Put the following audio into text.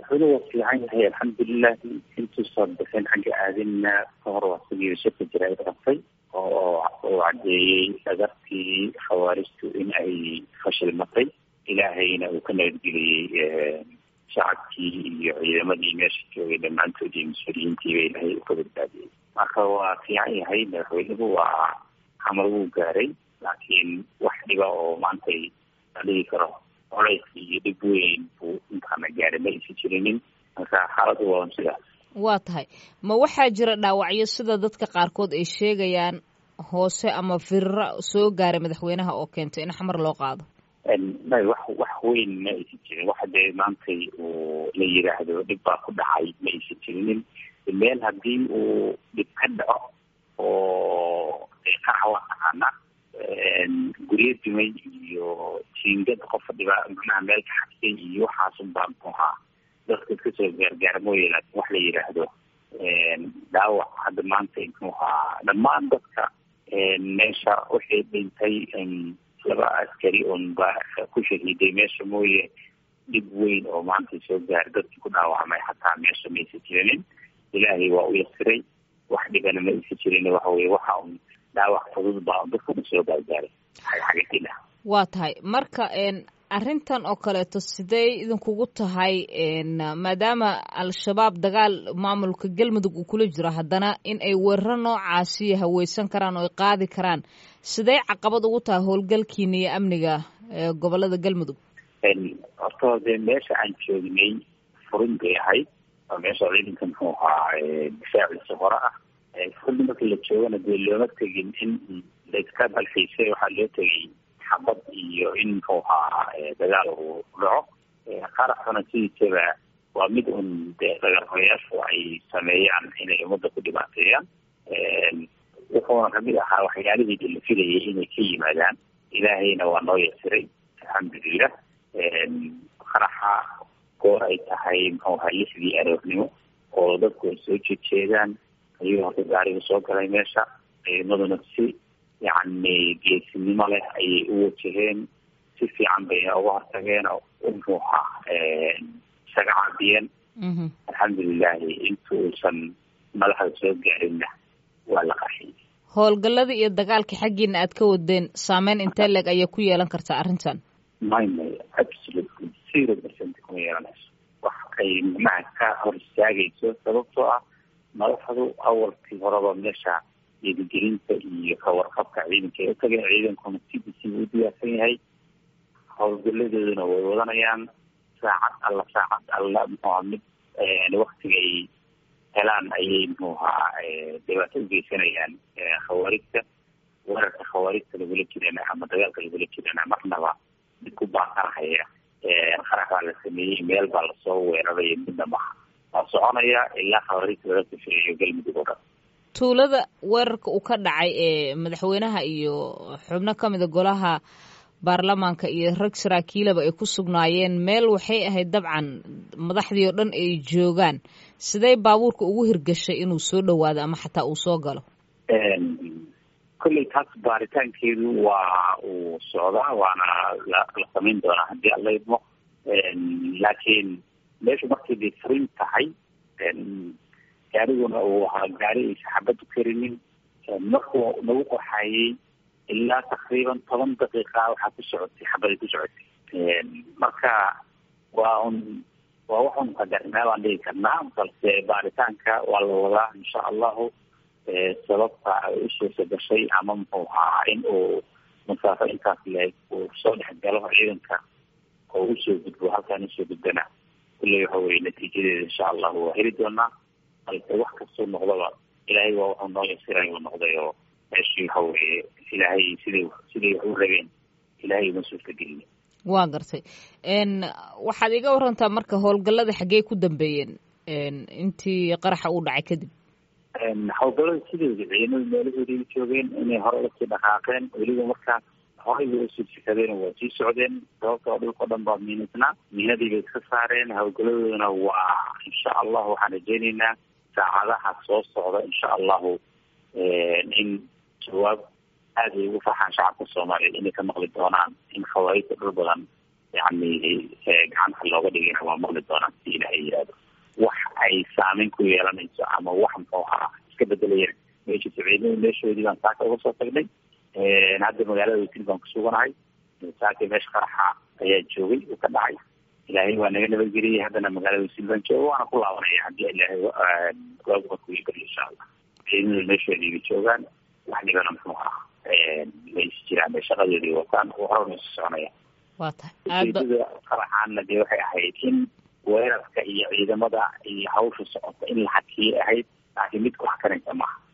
madaxweyne waa fiican yahay alxamdulilah intuusan bixin xagga aadinna ka hor waa sigii shirka jaraa'id qabtay oo uu caddeeyey dhagartii khawaarijtu in ay fashilmatay ilaahayna uu ka nabadgeliyey shacabkii iyo ciidamadii meesha joogay dhammaantood iyo mas-uuliyiintiiba ilaahay uu ka badbaadiyey marka waa fiican yahay madaxweynuhu waa xamar wuu gaaray laakiin wax dhiba oo maantay la dhigi karo colays iyo dhib weyn buu intaana gaaray ma aysan jirinin marka xaaladdu waa sidaas waa tahay ma waxaa jira dhaawacyo sida dadka qaarkood ay sheegayaan hoose ama firira soo gaaray madaxweynaha oo keentay in xamar loo qaado may wax wax weyn ma aysan jirin waxa dee maantay uu la yiraahdo dhib baa ku dhacay ma aysan jirinin meel haddii uu dhib ka dhaco oo qarax waa taqaana guryo dumay iyo jiingad qofa dhiba macnaha meel ka xabsay iyo waxaasun baa muxuu ahaa dadka iska soo gaargaara mooye laakiin wax la yidhaahdo dhaawac hadda maanta muxuu ahaa dhammaan dadka meesha waxay dhintay laba askari un baa ku shahiiday meesha mooye dhib weyn oo maanta soo gaara dadkii ku dhaawacmay xataa meesha ma aysan jirinin ilaahay waa u yasiray wax dhibana ma aysan jirin waxa weye waxa un dhaawac fudud baa un dadka un soo gaargaaray xagxagadila waa tahay marka arrintan oo kaleeto sidee idinkugu tahay maadaama al-shabaab dagaal maamulka galmudug uu kula jiro haddana in ay weeraro noocaasi haweysan karaan oo ay qaadi karaan sidee caqabad ugu tahay howlgalkiina iyo amniga gobolada galmudug horta dee meesha aan joognay furin bay ahayd waa meesha ciidanka muxuu ahaa difaaciisa hore ah furinta marka la joogana dee looma tegin in laiska balfaysay waxaa loo tegay xabad iyo in muxuu ahaa dagaal uu dhaco qaraxuna sidiisaba waa mid un dee dagaalhoyaashu ay sameeyaan inay ummadda ku dhibaateeyaan wuxuuna kamid ahaa waxyaalihii la filayay inay ka yimaadaan ilaahayna waa noo yasiray alxamdulilah qaraxa goor ay tahay muxuu ahaa lixdii aroornimo oo dadku ay soo jeedjeedaan ayuu horta gaariga soo galay meesha ciidamaduna si yacni geesinimo leh ayay u wajaheen si fiican bay uga hortageen oo muxuu ahaa isaga caabiyeen alxamdulilahi inta uusan madaxda soo gaarinna waa la qaxiyey howlgallada iyo dagaalka xaggiina aad ka wadeen saameyn intee leeg ayay ku yeelan kartaa arrintan may may absolutely zero percent kuma yeelanayso wax ay macnaha ka hor istaagayso sababtoo ah madaxdu awalkii horeba meesha dhiirigelinta iyo kawarqabka ciidanka ay utageen ciidankuna cdc u diyaarsan yahay howlgaladooduna way wadanayaan saacad alla saacad alla muxuuha mid waktiga ay helaan ayay muxuu ahaa dhibaato ugeysanayaan khawaarijta weerarka khawaarijta lagula jirana ama dagaalka lagula jirana marnaba mid ku baaqanahaya qarax baa la sameeyey meel baa lasoo weeraraya midna maha waa soconaya ilaa khawaarijta laga safeeyo galmudug oo dhan tuulada weerarka uu ka dhacay ee madaxweynaha iyo xubno ka mida golaha baarlamaanka iyo rag saraakiilaba ay ku sugnaayeen meel waxay ahayd dabcan madaxdii oo dhan ay joogaan sidee baabuurka ugu hirgashay inuu soo dhowaado ama xataa uu soo galo kolley taas baaritaankeedu waa uu socdaa waana la la samayn doonaa haddii alla idmo laakiin meeshu markay bay furin tahay gaariguna uu ahaa gaari aysa xabad u karinin markuu nagu qoxayey ilaa takriiban toban daqiiqa waxaa ku socotay xabaday ku socotay marka waa un waa waxun qadarnaa baan dhigi karnaa balse baaritaanka waa la wadaa insha allahu sababta ay usuusa gashay ama muxuu ahaa in uu masaafo intaas leeg uu soo dhex galo ciidanka oo usoo gudbo halkaan usoo gudbana kulley waxa weye natiijadeeda insha allahu waa heli doonaa balse wax kastuu noqdaba ilaahay waa wuxuu noo yasiray uu noqday oo meeshii waxa weye ilaahay siday siday wax u rabeen ilaahay uma suurta gelina waa gartay waxaad iga warantaa marka howlgallada xaggey ku dambeeyeen intii qaraxa uu dhacay kadib howlgallada sideeda ciidamada meelahoodii joogeen inay hore lasii dhaqaaqeen weliba markaas horay bay usii sikadeen waa sii socdeen sababtoo dhulkao dhan baa miinadnaa miinadii bay iska saareen howlgalladooduna waa insha allahu waxaan rajeyneynaa saacadaha soo socda insha allahu in jawaab aada ay ugu farxaan shacabka soomaaliyeed inay ka maqli doonaan in khawaarijta dhul badan yani gacanta looga dhigayna waa maqli doonaan si ilaahay yihahdo saameyn ku yeelanayso ama wax muxuu ahaa iska bedelayaan meesha siciidada meeshoodii baan saaka uga soo tagnay hadda magaalada wasil baan kusuganahay saaka meesha qaraxa ayaa joogay uu ka dhacay ilaahay waa naga nabadgeliyay haddana magaalada wasil baan jooga waana ku laabanaya haddii ilaahay waagu markuu iibariyo insha allah ciidamadu meeshoodiiba joogaan wax dhibana muxuu ahaa may jiraan shaqadoodii wataan horana isu soconaya waa tahay ujeedada qaraxaana dee waxay ahayd in weerarka iyo ciidamada iyo hawsha socota in la xakiyay ahayd laakiin mid ku xakanaysa maaha